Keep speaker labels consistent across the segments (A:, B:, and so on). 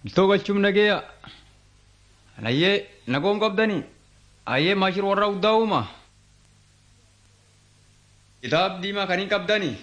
A: Bitoo galchuun nageeya. Nayyee nagoon qabdanii. Ayyee maashir warra uddaa uuma. Kitaab diimaa kan hin qabdanii.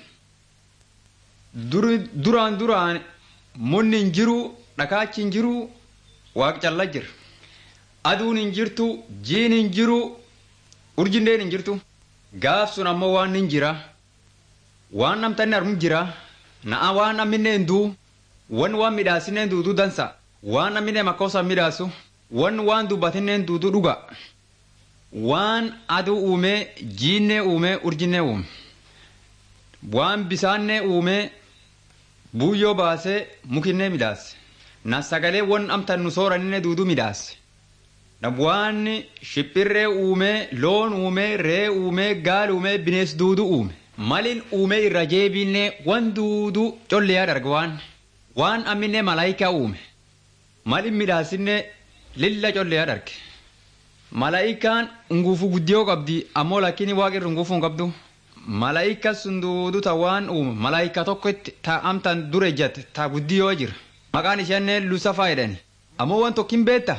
A: Duraan duraan munni hin jiru dhakaachi hin jiru waaq callaa jira. Aduun hin jirtu jiin hin jiru urjindeen hin jirtu. Gaaf sun ammoo waan hin jira. Waan namtanni armu jira. Na'a waan namni hin duu. Wan waan midhaasineen duuduu dansa. Waan namni makkoosa midhaasu. Wan waan dubbatineen duuduu dhuga. Waan aduu uumee jiinnee uumee urjinnee uume. Waan bisaannee uumee buuyyoo baasee mukinnee midhaase. Na sagalee wan amtan nu sooraninne duuduu midhaase. Na waan shiphirree uumee loon uumee ree uumee gaal uumee binees duuduu uume. Malin uumee irra jeebinnee wan duuduu collee darga waan. waan amminne malaayikaa uume malin midhaasinne lilla collee darge malaayikaan nguufu guddiyoo qabdi ammoo lakkini waaqirra nguufu hin qabdu malaayika sun duudu ta waan uume malaayika tokkotti ta amtan dure ejjate ta guddiyoo jira maqaan isheenne lusafaa jedhani ammoo waan tokkin beetta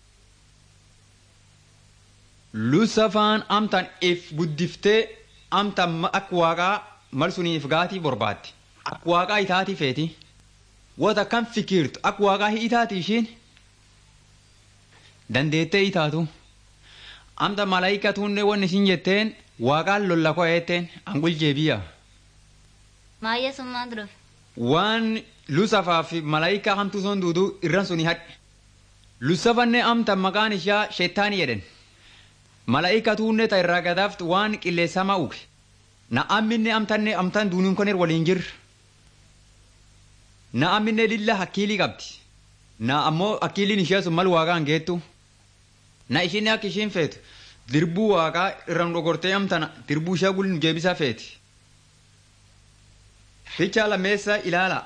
A: lusafaan amtan if guddiftee amtan akka waaqaa mal suniif gaatii borbaaddi akka waaqaa itaatii feeti. wata kan fikirtu akka waaqaa hin itaati ishiin dandeettee itaatu amta malaayikatuunne wanni isin jetteen waaqaan lolla koo jetteen angul jeebiya.
B: Maayya summaa dura.
A: Waan lusafaa fi malaayikaa hamtuu son duuduu irran suni hadhe. Lusafanne amta maqaan ishaa sheettaanii jedhen. Malaayikatuunne ta irraa gadaaftu waan qilleessamaa uuge. Na amminne amtanne amtan duuniin koneer waliin jirra. na amminne lilla hakkiilii qabdi na ammoo hakkiiliin ishee sun mal waaqaan geettu na ishiin akka ishiin feetu dirbuu waaqaa irraan dhogortee amtana dirbuu ishee gulin jeebisaa feeti. Fichaa lammeessa ilaala.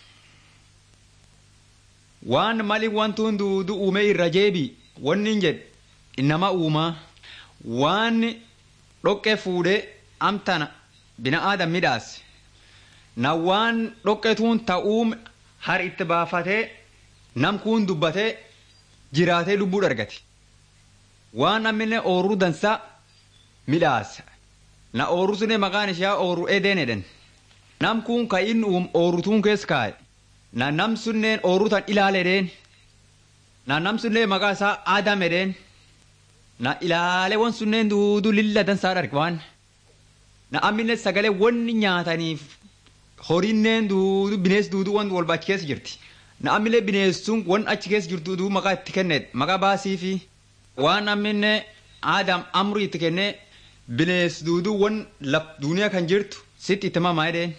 A: Waan mali wantuun duudu uume irra jeebi wanni hin jedhe innama uumaa waan dhoqqee fuudhee amtana bina aadam midhaase. na waan dhoqqetuun ta'uum har itti baafatee nam kun dubbatee jiraatee lubbuu argate. Waan namni ooruu dansaa midhaasa. Na ooruu sunee maqaan ishee ooruu edeen jedhan. Nam kun ka inni uum oorutuun keessa kaa'e. Na nam sunneen ooruu tan ilaale edeen. Na nam sunneen maqaa isaa Aadam edeen. Na ilaale wan sunneen duuduu lilla dansaa dharge waan. Na ammine sagalee wanni nyaataniif horiinneen duudu binees duudu waan walba achi keessa jirti. Na ammilee bineessuun waan achi keessa jirtu duudu maqaa itti kennedha. Maqaa baasii fi waan amminne aadaam amrii itti kennee binees duudu waan laf duuniyaa kan jirtu sitti itti mamaa jedheen.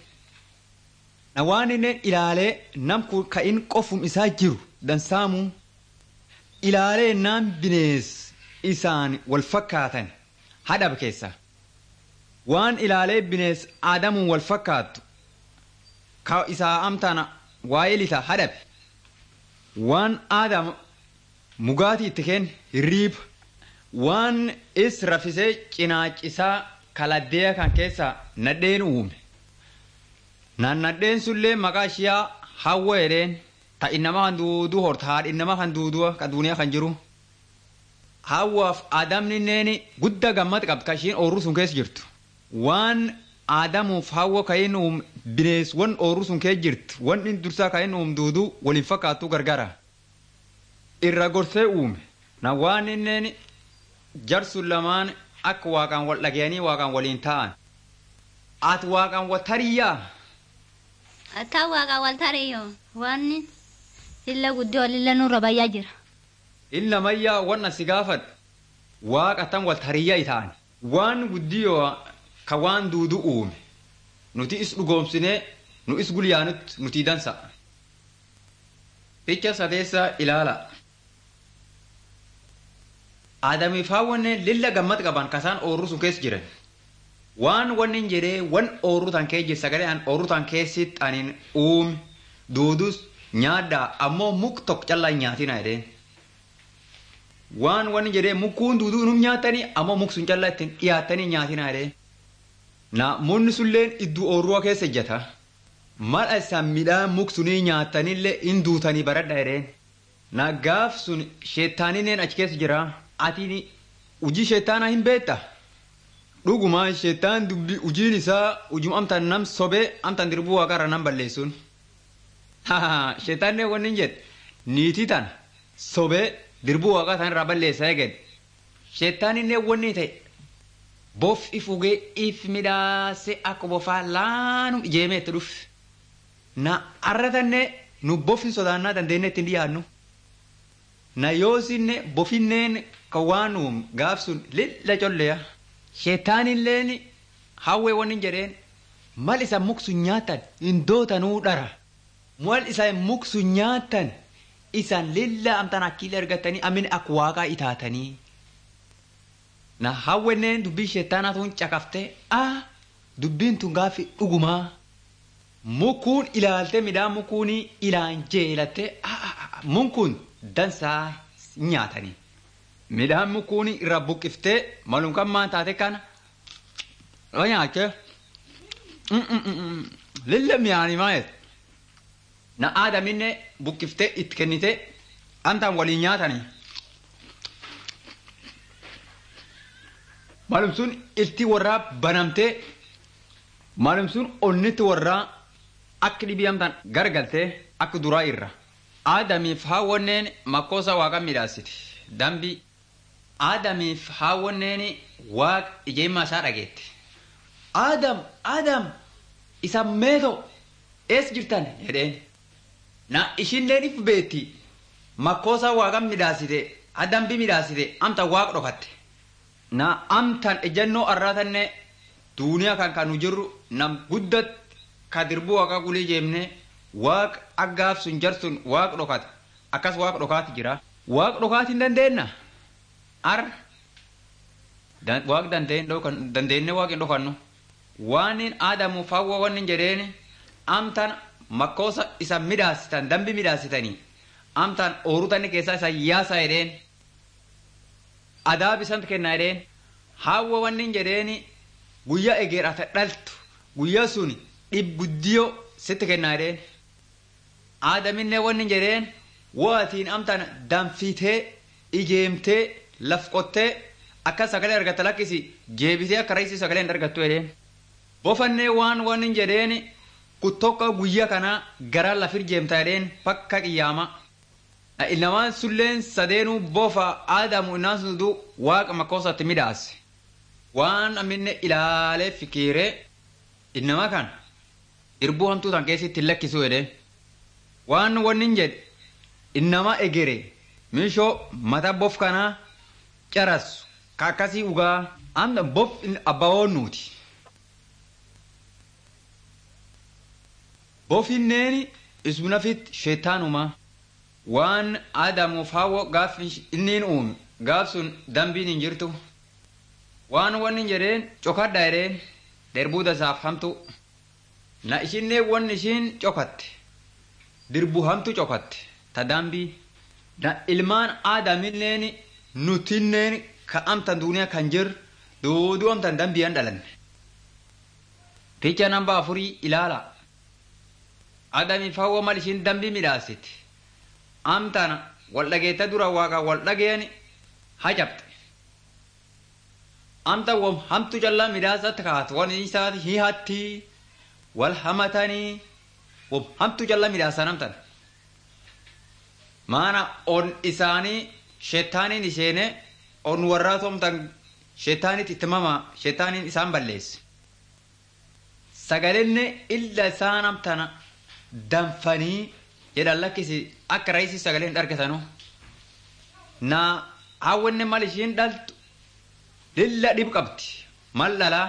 A: Na waan inni ilaalee nam kun ka inni qofum isaa jiru dansaamu ilaalee naan binees isaan wal fakkaatan hadhab keessa. Waan ilaalee binees aadamuun wal fakkaattu ka isaa amtana waa'ee lita hadhabe waan aadam mugaatii itti kenne hirriiba waan is rafisee cinaacisaa kaladdeeya kan keessa nadheen uume nan nadheen sullee maqaa ishiyaa hawwa jedheen ta innama kan duuduu horta haadha innama kan duuduu ka duuniyaa kan jiru hawwaaf aadamni guddaa gammad qabdi ka ishiin oorruu sun keessa jirtu waan aadamuuf hawwa kayin uum binees wan ooruu sun kee jirti wan in dursaa kayin uum duuduu waliin fakkaattuu gargara irra gorsee uume na waan inneen jarsun lamaan akka waaqaan wal dhagayanii waaqaan waliin ta'an ati waaqaan wal tariyyaa
B: Ataa waaqa wal tariyo wanni lilla guddoo lilla nurra bayyaa jira.
A: illa mayyaa wan asi gaafadhu waaqa tan wal tariyyaa ita'an waan guddiyoo ka waan duudu uume nuti is dhugoomsinee nu is gulyaanutti nuti dansa. Ficha sadeessa ilaala. Aadamiif hawwanne lilla gammad qaban kasaan oorruu sun keessa jiran. Waan wanni jedhee wan oorruu tan kee jira sagalee an oorruu tan keessatti anin uume duudus nyaaddaa ammoo muk tokko callaa hin nyaatina jedheen. Waan wanni jedhee mukkuun duuduu num nyaatanii ammoo muk sun callaa ittiin dhiyaattanii nyaatina jedheen. Na munni sulleen iddoo oorruwa keessa ejjata. Mala isaan midhaan muksunii nyaatanillee in duutanii baradha jedheen. na gaaf sun sheettaanineen achi keessa jira atiin hujii sheettaanaa hin beekta dhuguma sheettaan dubbi hujiin isaa hujum amtaan nam sobee amtaan dirbuu waaqarra nam balleessuun sheettaannee wanni hin jedhe niitii tan sobee dirbuu waaqaa tan irraa balleessaa eegale sheettaaninee wanni ta'e bof ifugee if midhaasee akka bofaa laanum ijeemee itti dhufe na arratannee nu bofin sodaannaa dandeenye ittiin dhiyaannu na yoosinne bofinneen kan waan uum gaaf sun lilla colleya sheetaanilleen hawwee wanni jedheen mal isa muksu nyaatan hin dootanuu dhara mal isa muksu nyaatan isan lilla amtan akkiila argatanii amin akka waaqaa itaatanii na hawwenneen dubbii sheetaanaa tun caqaftee ah dubbiin tun gaafi dhugumaa mukuun ilaaltee midhaan mukuunii ilaan jeelattee mukuun dansaa nyaatanii midhaan mukuunii irra buqqiftee malumkammaan taate kana yoo nyaachee lilla mi'aanii maayet na aadaminne buqqiftee itti kennite antaan waliin nyaatanii malum sun ilti warraa banamtee malum sun onnitti warraa akka dhibii amtaan gargaltee akka duraa irra aadamiif haawwanneen makkoosa waaqa midhaasiti dambi aadamiif haawwanneen waaq ijeemmaa isaa dhageette aadam aadam isa meeto ees jirtan jedheen na ishinneen if beetti makkoosa waaqa midhaasite adambi midhaasite amta waaq dhokatte na amtan ejannoo arraatanne duuniyaa kan kanu jirru nam guddat ka dirbuu waaqa gulii jeemne waaq aggaaf sun jar sun waaq dhokata akkas waaq dhokaati jira waaq dhokaati hin dandeenna ar waaq dandeenne waaq hin dhokannu waanin aadamuuf hawwa wannin jedheen amtan makkoosa isa midhaasitan dambi midhaasitanii amtan oorutanni keessaa isa yaasa jedheen adaab isan kenna jedheen hawwa wannin jedheen guyyaa egeerata dhaltu guyyaa sun dhibguddiyoo sitti kenna jedheen aadaminne wannin jedheen waatiin amtan danfitee ijeemtee laf qottee akka sagalee argatta lakkisi jeebisee akka raisii sagalee hin argattu jedheen bofannee waan wannin jedheen kuttokka guyyaa kana gara lafir jeemta jedheen bakka qiyyaama ilmaan sulleen sadeenuu bofa aadamu innaan sundu waaqa makkoosatti midhaase waan amminne ilaalee fikiiree innama kan irbuu hamtuu tan keessatti lakkisu jedheen waan wannin jedhe innama egere mishoo mata bof kanaa carasu ka akkasii ugaa amna bof abbawoonnuuti bofinneeni ismunafit sheetaanuma waan aadamuuf hawwo gaaf inniin uume gaaf sun dambiin hin jirtu waan wanni jedheen cokadha jedheen derbuu dasaaf hamtu na ishinnee wanni ishiin cokatte dirbu hamtu cokatte ta dambii na ilmaan aadamilleen nutinneen ka amtan duuniyaa kan jir duuduu amtan dambiyan dhalanne picha namba afurii ilaala aadamiif hawwa mal ishiin dambii midhaasiti amtana wal dhageetta dura waaqa wal dhageeyani hacabte amta wam hamtu callaa midhaasatti kaatu wan isaati hihatti wal hamatanii wam hamtu callaa midhaasan amtan maana on isaanii sheetaaniin isheene on warraatu amtan sheetaanit itti mama sheetaaniin isaan balleesse sagalenne illa isaan amtana danfanii jedhan lakkisi akka raisii sagalee hin argatanu na hawwanne mal ishiin dhaltu lilla dhib qabdi mal dhalaa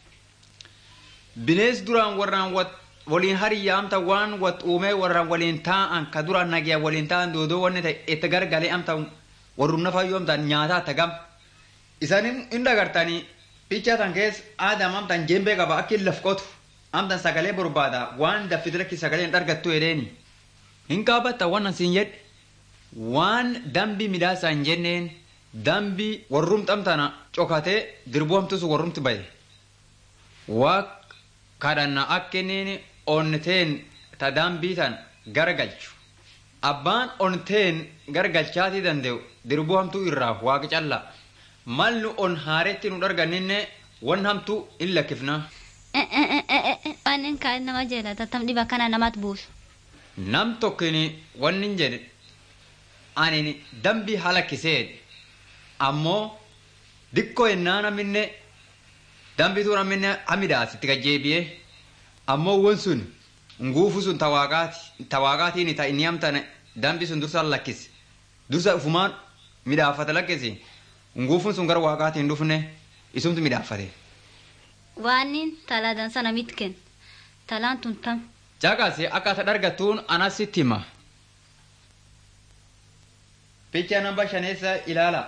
A: binees duraan warraan waliin hariyyaa amta waan wat uumee warraan waliin taa'an ka duraan nagiya waliin taa'an doodoo wanni ta'e itti gargalee amta warrum nafayyoo amta nyaataa tagam isanin hin dagartanii picha tan keessa aadam amtan jembee qaba akka hin lafqotu amtan sagalee barbaada waan daffiti lakki sagalee hin argattu jedheeni hin qaabatta waan asiin jedhe waan dambi midhaasa hin jenneen dambi warrum xamtana cokatee dirbuamtus warrumti baye waaq kadhanna akka inni onneteen ta dambii tan garagalchu abbaan onteen gargalchaatii danda'u dirbuu hamtuu irraa waaqa callaa mal nu on haaretti nu darganninne wan hamtuu in lakkifna
B: waan inni kaan nama jeelata tam dhiba kana namatti buusu.
A: nam tokkini wanni hin jedhe ani dambii halakkisee ammoo dikkoo ennaa naminne dambituu naminne hamidaasitti gajjeebi'ee ammoo won sun nguufu sun tawaaqaatiin ta inni amtane dambi sun dursa lakkise dursa ufumaan midhaafata lakkise nguufun sun gara waaqaatiin dhufne isumtu midhaafate.
B: Waan talaa dansa namitti kenna. Talaan tun tam.
A: Caqase akka ata dargattuun anas sitti hima. Picha namba shaneessa ilaala.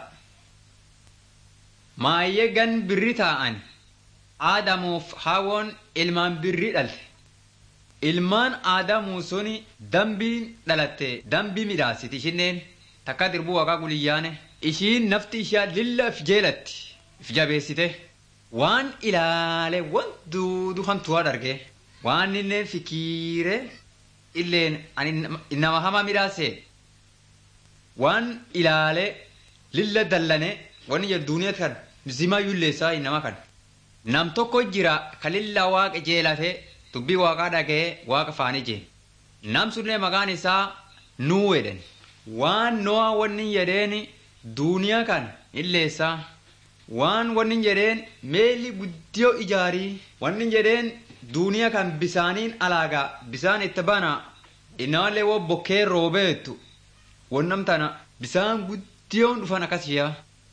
A: Maayyee gan birri taa'an aadamuuf hawoon ilmaan birri dhalte. Ilmaan aadamuu suni dambiin dhalatte dambii midhaasiti ishinneen takka dirbuu waaqaa guliyyaane ishiin nafti ishaa lilla if jeelatti if jabeessite waan ilaale waan duudu hamtuwaa darge waan inni fikiire illeen ani nama hamaa midhaase waan ilaale lilla dallane wanni jedhu duuniyaa kan zimaa yulleessaa nama kan nam tokko jira ka lilla waaqa jeelate dubbii waaqaa dhaga'ee waaqa faanii jee nam sunlee maqaan isaa nuu jedhan waan noa wanni jedheen duuniyaa kan illeessaa waan wanni jedheen meelli guddiyoo ijaarii wanni jedheen duuniyaa kan bisaaniin alaagaa bisaan itti bana inaalee wo bokkee roobeettu wannam tana bisaan guddiyoon dhufan akkasiyaa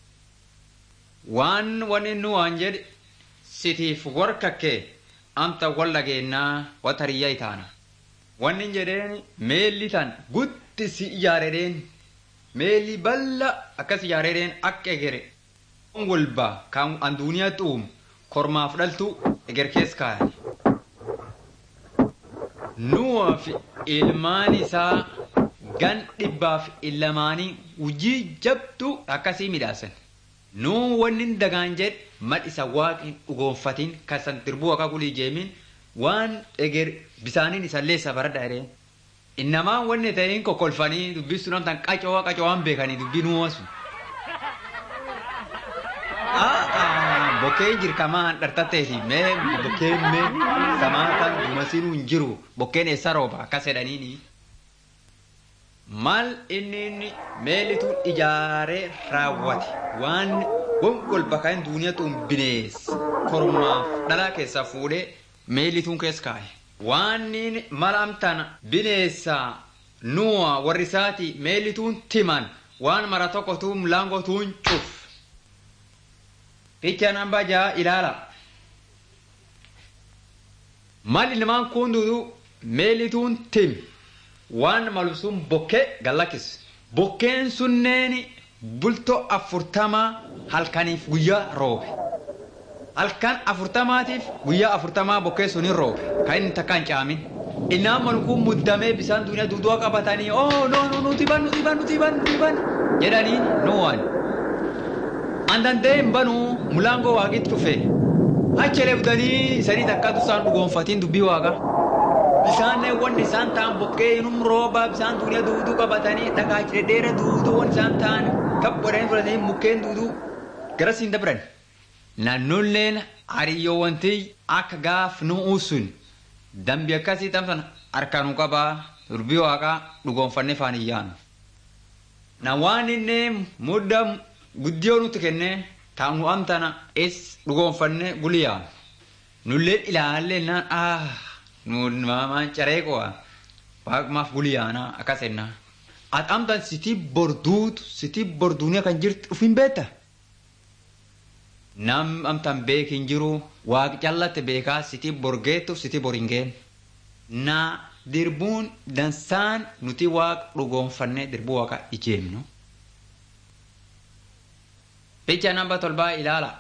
A: waan wanni nu waan jedhe sitiif warkakkee amta wal dhageennaa wata riyyaa itaana wanni jedheen meelli tan gutti si ijaaredheen meelli balla akkas ijaaredheen akka egere walba kan an duuniyaa xuum kormaaf dhaltu eger kees kaayani nuwaaf ilmaan isaa gan dhibbaaf illamaanii hujii jabdu akkasii midhaasan nuu wanni dagaan jedhe mal isa waaqin dhugoonfatiin kasan dirbuu akka kulii jeemin waan eger bisaaniin isallee isa baradha jedheen innamaan wanni ta'in kokkolfanii dubbistu namtan qacoo qacoo'an beekanii dubbii nuuma sun. Bokkeen jirkamaan dhartatteeti mee bokkeen mee samaatan dumasiinuu hin jiru bokkeen eessa rooba akkas jedhaniini. Maal inni meelituun ijaaree raawwate waan gongol bakka duuniyaatuun bineessa kormaaf dhalaa keessaa fuudhee meelituun keessa kaa'e. Waan mala amtaan bineessaa nuwa warri isaati meelituun timan waan mara tokkotuun laangootuun cuf. Picha namba jaha ilaala. Mal ilmaan kun duudu meelituun tim waan malu sun bokkee gallakkis. Bokkeen sunneen bultoo afurtamaa halkaniif guyyaa roobe. Halkan afurtamaatiif guyyaa afurtamaa bokkee sunin roobe. Kan inni takka hin caamin. Innaan malu kun muddamee bisaan duuniyaa duuduu qabatanii oo noo noo nuti ban nuti ban nuti ban nuti ban jedhanii nuwaan. Andandeen banuu mulaangoo waaqitti dhufe. Achelee budanii isanii takka isaan dhugoonfatiin dubbii waaqa. Bisaan wanni isaan ta'an bokkee inum rooba bisaan duuniyaa duuduu qabatanii dhagaa dheedheera duuduu wanni isaan ta'an kabboodhaan fudhatanii mukkeen duuduu gara siin dabran. Naannoleen hariyyoo wanti akka gaaf nu'uu sun dambi akkasii tamsan harkaanuu qabaa dubbii waaqaa dhugoonfannee faanii yaanu. Na waan inni mudda guddiyoo nutti kennee taa'u amtana es dhugoonfannee guliyaan nullee ilaallee naan ah nu maamaan caree qo'a waaqmaaf guliyaana akkas ennaa ati amtan sitii borduutu sitii borduunii kan jirtu dhufin beekta nam amtan beek hin jiru waaqi callatte beekaa sitii borgeettuuf sitii boringeen naa dirbuun dansaan nuti waaqa dhugoonfannee dirbuu waaqa ijeemnu. Picha namba tolbaa ilaala.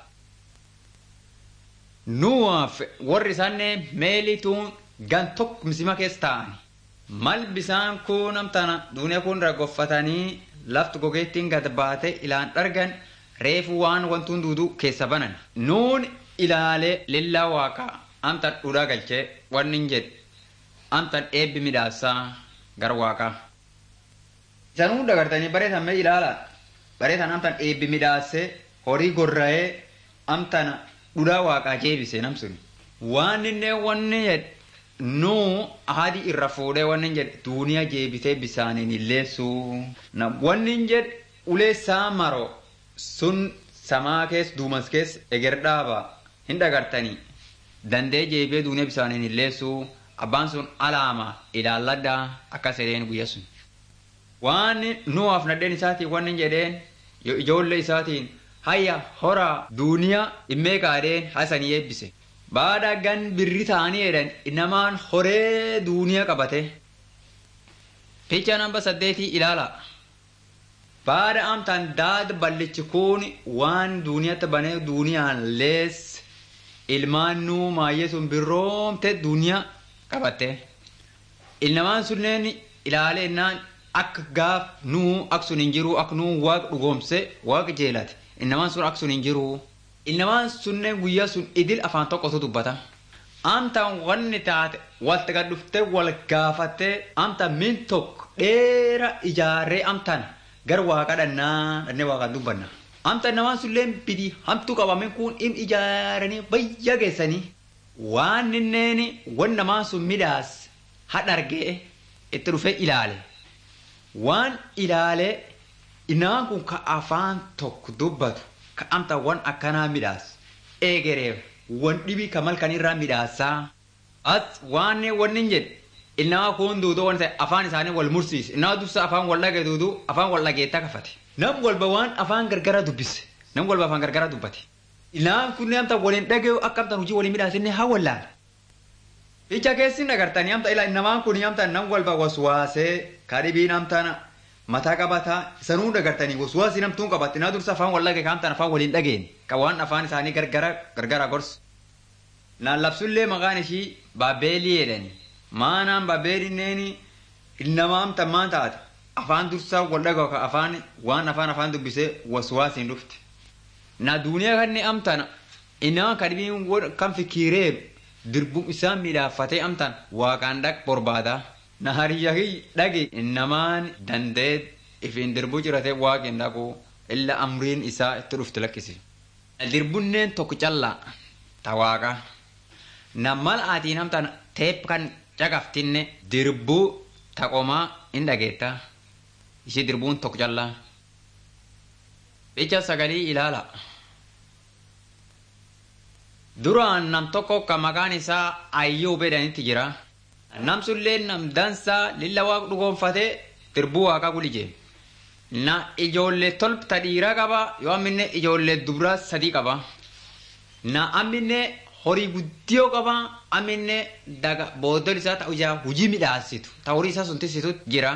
A: Nuwaaf warri isaanii meelituun gan tokko misima keessa taa'ani. Mal bisaan kun amtana duuniyaa kun raggoffatanii lafti gogeettiin gad baate ilaan dhargan reefu waan wantuun duuduu keessa banan. Nuun ilaalee lillaa waaqaa amtan dhudhaa galchee wanni hin jedhe amtan eebbi midhaasaa gara waaqaa. Isan hunda gartanii bareetan mee ilaala. Bareetan amtan eebbi midhaasee horii gorra'ee amtan dhudhaa waaqaa jeebise namsun. Waan inni wanni jedhe nuu haadhi irra fuudhee wanni jedhe duuniyaa jeebisee bisaaniin illeessuu. Wanni jedhe ulee saamaro sun samaa keessa duumas keessa eger dhaaba hin dhagartanii dandee jeebee duuniyaa bisaaniin illeessuu abbaan sun alaama ilaalladhaa akka sedeen guyya sun. Waan nuwaaf nadheen isaatiin wanni jedheen ijoollee isaatiin hayya horaa duuniyaa immee kaadheen hasanii eebbise. Baada gan birri ta'anii jedhan namaan horee duuniyaa qabate. Picha namba saddeetii ilaala. Baada amtaan daada ballichi kun waan duuniyaatti banee duuniyaan lees ilmaan nuu maayyee sun birroomte duuniyaa qabatte. Ilmaan sunneen ilaalee innaan akka gaaf nuu akka sun hin jiru akka nuu waaqa dhugoomse waaqa jeelate. Ilmaan sun akka sun hin jiru. Ilmaan sunneen guyyaa sun idil afaan tokkotu dubbata. Amtaan wanni taate walta gad dhuftee wal gaafattee amtaan min tokko dheera ijaarree amtaan gar waaqa dhannaa dhannee waaqaan dubbanna. Amtaan namaan sunillee bidi hamtuu qabamen kun im ijaaranii bayya geessanii waan inneen wan namaan sun midhaas hadha argee itti dhufee ilaale. Waan ilaalee namaan kun ka afaan tokko dubbatu ka amtaan wan akkanaa midhaas eegereef wan dhibii ka malkan irraa midhaasaa as waan wanni jedhe innamaa kun duuduu waan ta'e afaan isaanii wal mursiise innamaa dursa afaan wal dhagee duuduu afaan wal dhageettaa kafate nam walba waan afaan gargara dubbise nam walba afaan gargara dubbate innamaan kun amta waliin dhagee akka amta hojii waliin midhaasinne haa wallaala. Ija keessi nagartanii amta ila innamaan kun amta nam walba waswaasee kadhibiin amtana mataa qabataa sanuu dagartanii waswaasii namtuun qabatte naa dursa afaan wal dhagee kaamtaan afaan waliin dhageen ka waan afaan isaanii gargara gargara gorsu. Naan labsullee maqaan ishii baabeelii jedhani. Maanaan baabeelinneen ilnamaa amta maan taate afaan dursaa wal dhagoo ka afaan waan afaan afaan dubbisee waswaasiin dhufte. Na duuniyaa kanni amtana innamaa kadhibiin kan fikiireeru dirbuun isaa midhaaffatee amtan waaqaan dhaq borbaadaa. na hariyyahi dhage innamaan dandee ifiin dirbuu ciratee waaqin dhaqu illa amriin isaa itti dhufte lakkisi. Dirbunneen tokko callaa ta waaqa. Na mal aatiin amtaan teep kan caqaftinne dirbuu taqomaa hin dhageetta. Ishii dirbuun tokko callaa. Ija sagalii ilaala. Duraan nam tokko kan maqaan isaa Ayyuub jedhanitti jira. namsullee nam dansaa lilla waaqa dhugoonfatee dirbuu waaqaa gulijee na ijoollee tolbta dhiiraa qaba yoo amminne ijoollee dubraa sadii qaba na amminne horii guddiyoo qaba amminne daga booddol isaa ta'u ijaa hujii midhaasitu ta horii isaa sun tisitu jira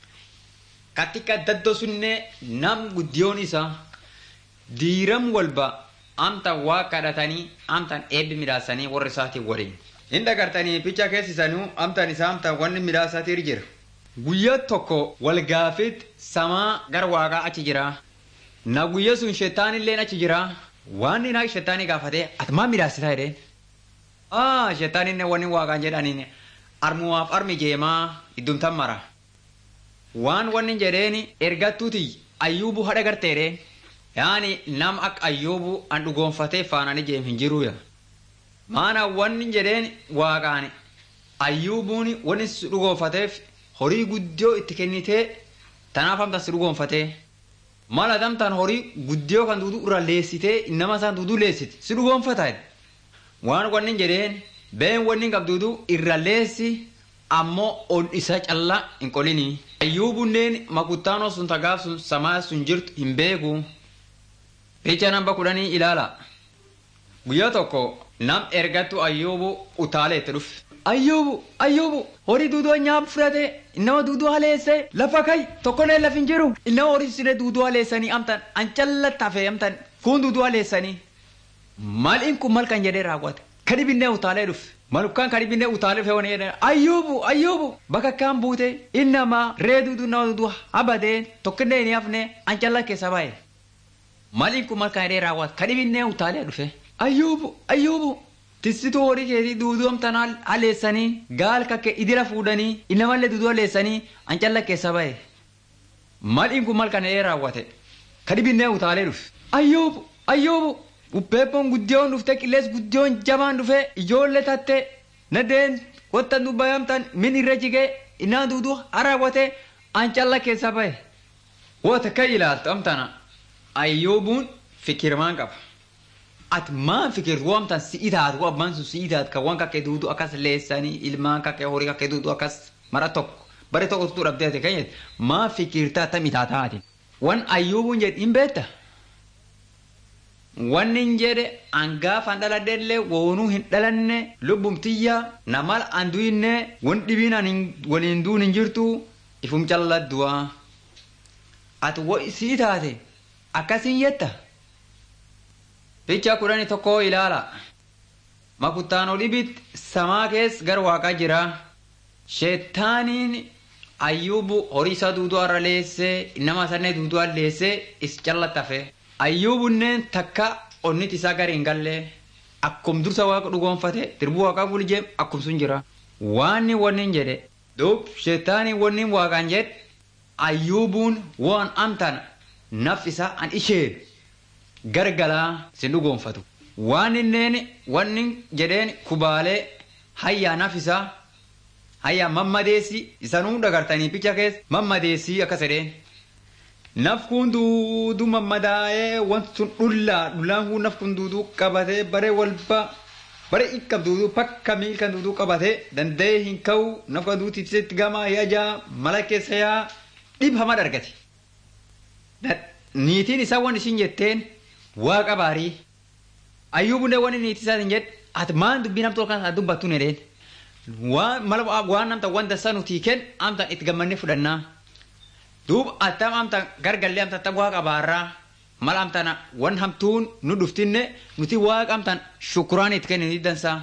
A: katika daddoo sunne nam guddiyoon isaa diiram walba amta waa kadhatanii amtan eebbi midhaasanii warra isaatiin waliin. Hin dhagartanii picha keessisanuu amtan isaa amtan wanni midhaasaatiir jira. Guyyaa tokko wal gaafit samaa gara waaqaa achi jira. Na guyya sun shettaanillee achi jira. Waan inni shettaanii gaafatee ati maal midhaasitaa jedheen. Aa shettaaninne wanni waaqaan jedhaniin armuwaaf armi jeemaa iddumtan mara. Waan wanni jedheen ergattuuti ayyuubu hadha garteedheen. Yaani nam akka ayyuubu an dhugoonfatee faanani jeem hin jiruuya. maana wanni jedheen waaqaan ayyuubuun wanni si dhugoonfateef horii guddiyoo itti kennitee tanaaf amta si dhugoonfatee mala damtaan horii guddiyoo kan duuduu irra leessitee nama isaan duuduu leessite si dhugoonfata waan wanni jedheen been wanni qabduuduu irra leessi ammoo ol isa callaa hin qolinii ayyuubunneen makuttaanoo sun tagaaf sun samaa sun jirtu hin beeku picha namba kudhanii ilaala guyyaa tokko nam ergattu ayyuubu utaalee itti dhufe. Ayyuubu ayyuubu horii duuduu nyaap fudhate nama duuduu haleesse lafa kai tokkolee laf hin jiru nama horii sire duuduu haleessanii amtan an calla tafe amtan kun duuduu haleessanii. Maal in kun mal kan jedhee raawwate kadhibinnee utaalee dhufe malukkaan kadhibinnee utaalee dhufe wani jedhan ayyuubu ayyuubu bakka akkaan buute innama ree duuduu nama duuduu habadee tokkinlee hin hafne an calla keessa bahe. Maal in kun mal kan jedhee raawwate kadhibinnee utaalee dhufe. ayyuubu ayyuubu tissituu horii keetii duuduu amtan haleessanii gaal kakke idira fuudhanii inamallee duuduu haleessanii an calla keessa bahe Mal'iin kun mal kana ee raawwate. Ka dhibinnee utaalee dhufe. Ayyoobu ayyoobu uppeeppoon guddiyoon dhufte qillees guddiyoon jabaan dhufe ijoollee tatte nadeen wanta nu bayamtan min irra jigee innaan duudu haraawwate an calla keessa bahe. Wata ka ilaaltu amtana ayyoobuun fikirmaan qaba. Ati maan fikirtu wamtan si'i taatu abbaan sun si'i taatu kan waan kakkee duudu akkas leessanii ilmaan kakkee horii kakkee duudu akkas mara tokko bare tokko tutu dhabdee ati kanyet maa fikirtaa tami taataati. Wan ayyoobuun jedhe hin beekta. Wanni hin jedhe angaafan dhaladheellee woonuu hin dhalanne lubbumtiyyaa namal an duyinne wan dhibiin an waliin duun hin jirtu ifum calladdu'a. Ati sii taate akkasiin yetta. Ficha kudhanii tokko ilaala. Makuttaan olibit samaa keessa gar waaqaa jira. Sheettaaniin ayyuubu horii isaa duuduu har'a leessee nama sanee duuduu leessee is callattafe. Ayyuubunneen takka onnit isaa gari hin gallee akkum dursa waaqa dhugoonfate dirbuu waaqaa bulchee akkum sun jira. Waanni wanni jedhe duub sheettaanii wanni waaqaan jedhe ayyuubuun waan amtan naf isaa an ishee gargalaa sin dhugoonfatu. Waan inneen wanni jedheen kubaalee hayyaa naf isaa hayyaa mammadeessi isanuu dagartanii picha keessa mammadeessii akkas jedheen. Naf kun duudu mammadaa'ee wanti sun dhullaa dhullaan kun naf kun duuduu qabatee bare walba bare ikkam duuduu pakka miilkan duuduu qabatee danda'ee hin ka'u naf kan duuti ibsetti gamaa yaajaa mala keessa yaa dhib hama argate. Niitiin isaa waan ishiin jetteen waaqa baarii. Ayyuubullee waan niitii isaatiin jedhe ati maan dubbii namtoo kan dubbattu nedheen. Waan namta wanta isaa nuti kenn amta itti gammannee fudhannaa. Duuba attam amta gargallee amta tabba waaqa baarraa mala amtana wan hamtuun nu dhuftinne nuti waaqa amtan shukuraan itti kennanii dansaa.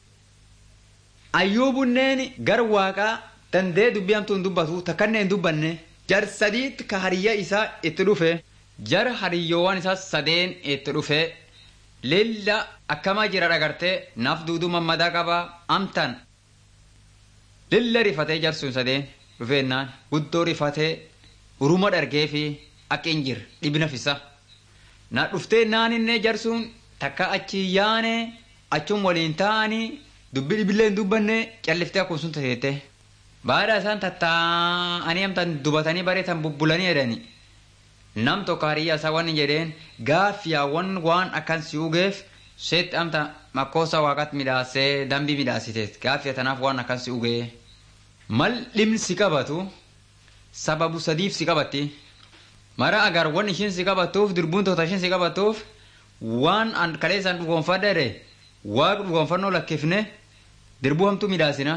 A: Ayyuubunneen gar waaqaa dandee dubbii hamtuun dubbatu takkanne hin dubbanne jar sadiitti ka hariyya isaa itti dhufe jar hariyyoowwan isaa sadeen itti dhufe lilla akkamaa jira dhagartee naaf duuduu mammadaa qaba amtan lilla rifatee jarsuun sadeen dhufeennaan guddoo rifatee uruma dhargee fi akka hin jirre dhibna fisa. Na dhuftee naaninne jarsuun takka achi yaane achum waliin taa'anii dubbi dhibillee hin dubbanne calliftee akkuma sun tateette. Baada isaan tattaa'anii amtan dubatanii bareetan bubbulanii jedhani. Nam tokko hariyyaa isaa waan jedheen gaaffiyaawwan waan akkan si ugeef seetti amta makkoosa waaqatti midhaasee dambii midhaasiteet gaaffiya tanaaf waan akkan si ugee. Mal dhimni si qabatu sababu sadiif si qabatti. Mara agar waan ishiin si qabattuuf dirbuun tokko ishiin si qabattuuf waan an kaleessaan dhugoonfadhe waaqa dhugoonfannoo lakkifne dirbuu hamtuu midhaasina.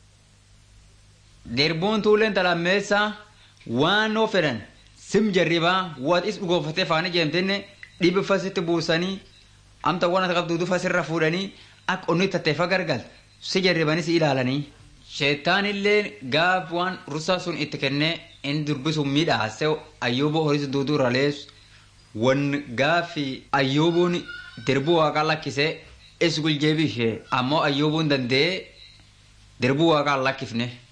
A: Dirbuun tuuleen talammeessaa waan noo fedhan sim jarribaa waaxis dhugoonfatee faanii jeemtenne dhibbifa sitti buusanii amta waan ati qabdu dufa sirra fuudhanii akka onni tatteeffa gargal si jarribanii si ilaalanii. Sheettaan illee gaaf waan rusaa sun itti kennee inni durbisuun midhaase ayyuuboo horis duuduu irra leessu wan gaafi ayyuubuun dirbuu waaqaa lakkisee is guljeebi ishee ammoo ayyuubuun danda'ee dirbuu waaqaa lakkifne.